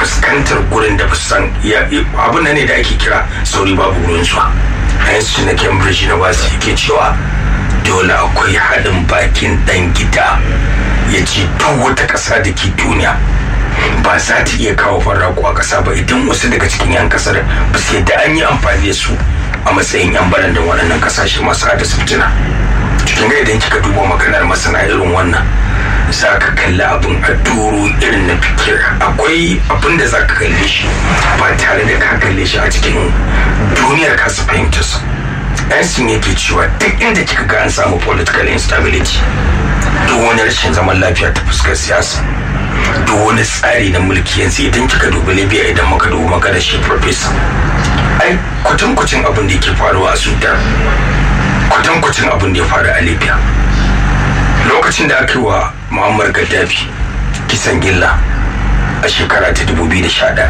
fuskantar gurin da san abin nan ne da ake kira sauri babu wurin zuwa a yanzu na cambridge na basu yake cewa dole akwai haɗin bakin ɗan gida ya ce duk wata ƙasa da ke duniya ba za ta iya kawo farrako a ƙasa ba idan wasu daga cikin 'yan ƙasar ba su yadda an yi amfani da su a matsayin 'yan baran da waɗannan ƙasashe masu haddasa fitina cikin ga idan kika duba maganar masana irin wannan za ka kalli abin a duro irin na fikir akwai abin da za ka kalle shi ba tare da ka kalle shi a cikin duniyar kasa fahimtarsa yansin yake cewa duk inda kika ga an samu political instability duk wani rashin zaman lafiya ta fuskar siyasa duk wani tsari na mulki yanzu idan kika dubi libya idan muka dubi magana shi professor ai kwatankwacin abin da yake faruwa a sudan kwatankwacin abin da ya faru a libya lokacin da aka yi wa muammar gaddafi kisan gilla a shekara ta 2011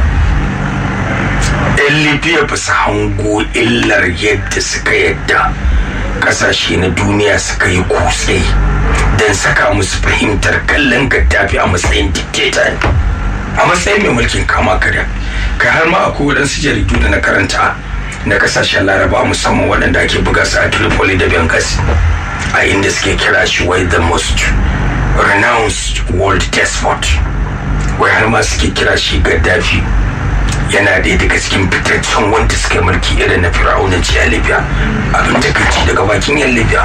yan libya ba su hango illar yadda suka yadda kasashe na duniya suka yi kutse don saka musu fahimtar kallon gaddafi a matsayin dictator a matsayin mai mulkin kama karya kai har ma akwai waɗansu jaridu da na karanta na kasashen laraba musamman waɗanda ake buga su a tripoli da benghazi a inda suke kira shi wai the most renounced world despot wai har ma suke kira shi gaddafi yana ɗaya daga cikin fitaccen wanda suka mulki irin na fir'aunanci a libya abin takaici daga bakin yan libya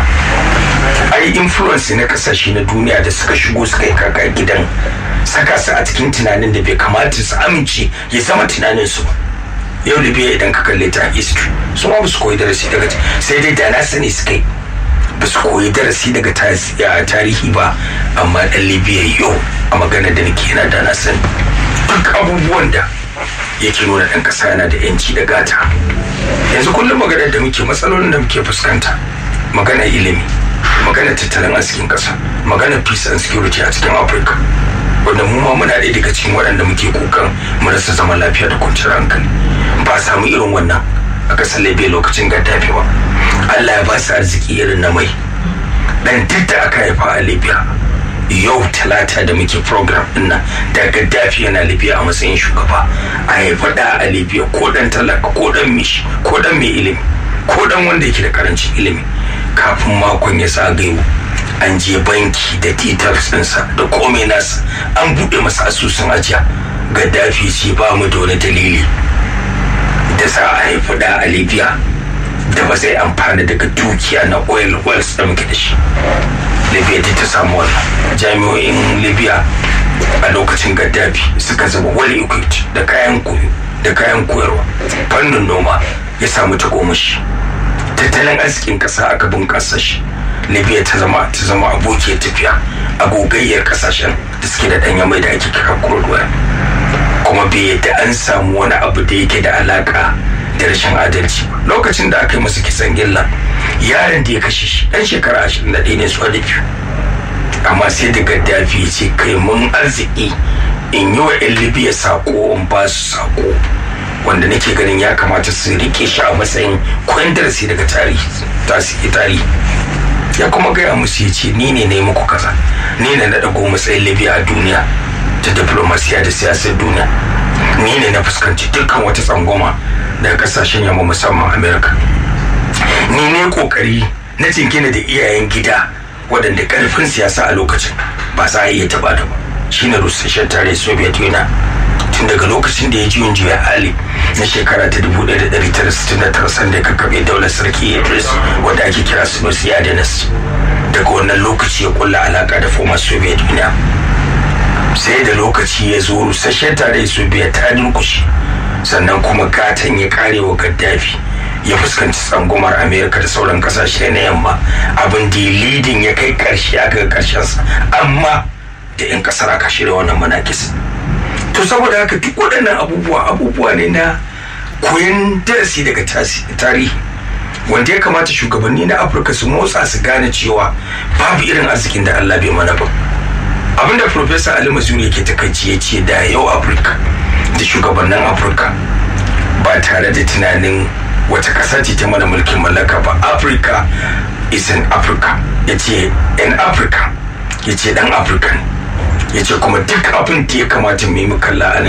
ai influence na kasashe na duniya da suka shigo suka yi kaka gidan saka su a cikin tunanin da bai kamata su amince ya zama tunanin su ba yau libya idan ka kalle ta history su ma ba su koyi darasi daga sai dai da na sani suka yi ba su koyi darasi daga tarihi ba amma dan libya yau a magana da nake yana da na sani duk abubuwan da yake nuna ɗan ƙasa yana da yanci da gata yanzu kullum magana da muke matsalolin da muke fuskanta magana ilimi magana tattalin arzikin ƙasa magana peace and security a cikin afirka wanda mu ma muna ɗaya daga cikin waɗanda muke kukan mu rasa zaman lafiya da kwanciyar hankali ba samu irin wannan a ƙasar libya lokacin gaddafi ba allah ya ba su arziki irin na mai ɗan duk da aka haifa a libya yau talata da muke program dinnan da gaddafi yana libya a matsayin shugaba a haifa da a libya ko dan talaka ko dan mishi ko dan mai ilimi ko dan wanda yake da karancin ilimi kafin makon ya zagayo an je banki da details ɗinsa da komai nasa an buɗe masa asusun ajiya gaddafi ce ba mu da wani dalili da za a haifi da a libya da ba zai amfana daga dukiya na oil wells da muke da shi libya ta samu wannan jami'o'in libya a lokacin gaddafi suka zama well equipped da kayan koyo da kayan koyarwa fannin noma ya samu tagomashi tattalin arzikin kasa aka bunkasa shi libya ta zama ta zama abokiyar tafiya a gogayyar kasashen da suke da ɗanya mai da ake kira kurduwa kuma bai yadda an samu wani abu da yake da alaka da rashin adalci lokacin da aka yi masa kisan gilla yaron da ya kashe shi dan shekara ashirin da ɗaya ne su da biyu amma sai da gaddafi ya ce kai mun arziki in yi wa yan libya sako in ba su sako wanda nake ganin ya kamata su rike shi a matsayin kwandarsi daga tarihi tarihi ya kuma gaya musu ya ce ni ne na yi muku kaza ni ne na ɗago matsayin libya a duniya ta diplomasiya da siyasar duniya ni ne na fuskanci dukkan wata tsangwama daga kasashen yamma musamman amerika ni ne kokari na jingina da iyayen gida waɗanda ƙarfin siyasa a lokacin ba za a iya taɓa da ba shine rusasshen tare soviet union tun daga lokacin da ya ji juya hali na shekara ta 1969 sanda ya kakkaɓe daular sarki idris wadda ake kira sunusi adenis daga wannan lokaci ya kulla alaka da former soviet union sai da lokaci ya zo rusasshen tare soviet ta durkushe sannan kuma gatan ya kare wa gaddafi ya fuskanci tsangumar amerika da sauran kasashe na yamma abin da lidin ya kai karshe aka karshensa amma da 'yan kasar aka shirya wannan manakis to saboda haka duk waɗannan abubuwa abubuwa ne na koyon darasi daga tarihi wanda ya kamata shugabanni na afirka su motsa su gane cewa babu irin arzikin da allah bai mana ba abinda professor ali mazuri yake takaici ya ce da yau afirka da shugabannin afirka ba tare da tunanin wata ƙasa ce ta mana mulkin mallaka ba afirka is in africa ya ce in africa ya ce dan african ya ce kuma duk abin da ya kamata mu yi kalla a